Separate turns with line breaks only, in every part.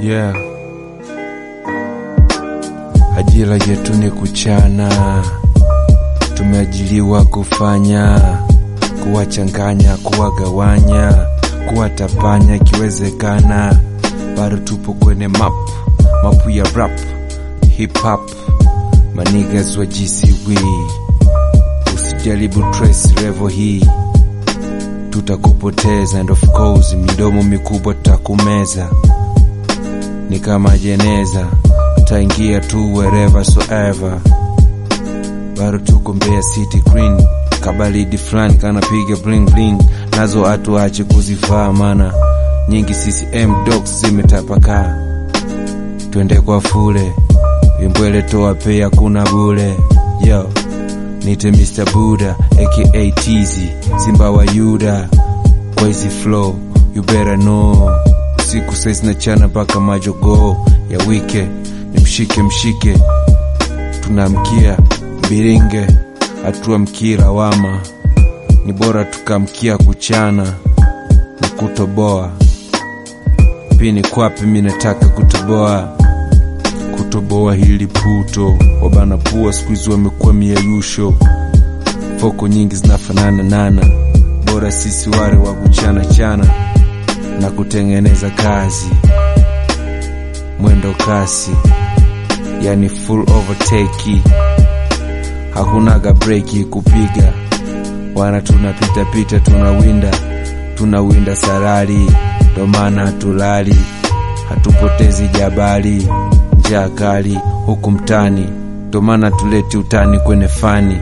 Yeah. Ajira yetu ni kuchana, tumeajiliwa kufanya, kuwachanganya, kuwagawanya, kuwatapanya ikiwezekana, bado tupo kwenye map, mapu ya rap, hip hop, manigas wa GCW, usijaribu trace level hii tutakupoteza, and of course midomo mikubwa tutakumeza, ni kama jeneza, utaingia tu wherever soever. Bado tuko Mbeya City Green, kabalidi fulani kanapiga bling bling, nazo hatuache kuzivaa, mana nyingi CCM dogs zimetapakaa. Twende kwa fule, vimbwele toa pea, kuna bule yo Nite Mr. Buddha aka Tizi Simba wa Yuda kwa hizi flow you better know usiku saizi na chana mpaka majogoo ya wike ni mshike mshike tunamkia biringe hatuamkii lawama ni bora tukamkia kuchana na kutoboa pini kwapi mi nataka kutoboa kutoboa hili puto wabana pua skuizi wamekuwa miayusho foko nyingi zinafanana nana bora sisi wale wa kuchana chana na kutengeneza kazi mwendo kasi yani full overtake hakunaga breki kupiga wana tunapita pita tunawinda tunawinda sarari ndo maana hatulali hatupotezi jabali njaa kali huku mtani, ndo maana tuleti utani kwenye fani.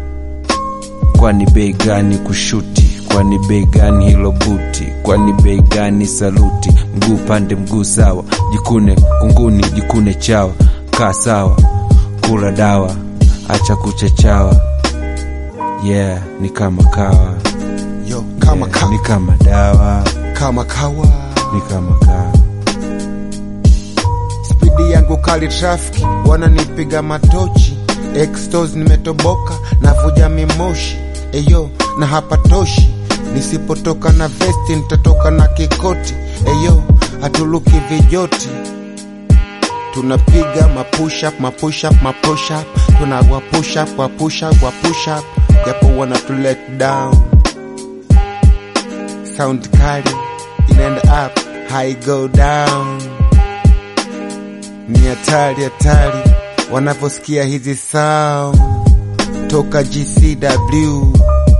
Kwani bei gani kushuti? Kwani bei gani hilo buti? Kwani bei gani saluti? Mguu pande mguu sawa, jikune kunguni, jikune chawa, kaa sawa, kula dawa, acha kuchachawa. Yeah, ni kama kawa,
Yo, kama
yeah,
ka,
ni kama dawa,
kama kawa
ni kama kawa.
spidi yangu kali trafiki wananipiga matochi extos nimetoboka navuja mimoshi eyo na hapatoshi nisipotoka na vesti nitatoka na kikoti eyo hatuluki vijoti tunapiga mapushup mapushup mapushup tunawa pushup wa pushup wa pushup japo wana tu let down sound kali inaenda up high go down ni hatari hatari wanavyosikia hizi sound toka GCW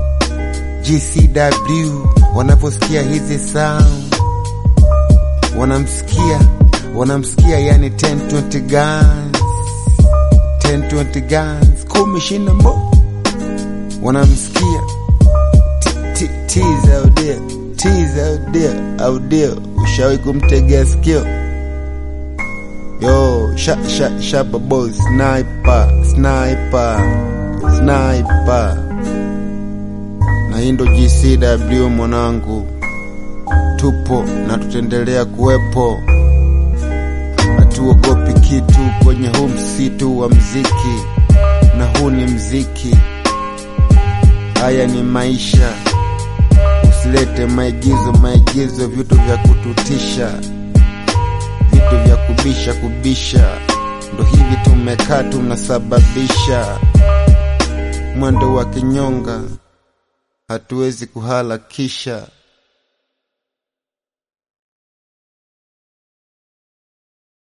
GCW wanavyosikia hizi sound wanamsikia wanamsikia yani 1020 guns 1020 guns kumi shina mo wanamsikia T- T- T's out there T's out there out there ushawahi kumtegea sikio Yo, sha sha shaba boy, sniper, sniper, sniper. Na hii ndo GCW mwanangu, tupo na tutaendelea kuwepo, hatuogopi kitu kwenye huu msitu wa mziki, na huu ni mziki, haya ni maisha. Usilete maigizo, maigizo, vitu vya kututisha vitu vya kubisha kubisha, ndo hivi tumekaa tunasababisha mwendo wa kinyonga, hatuwezi kuharakisha.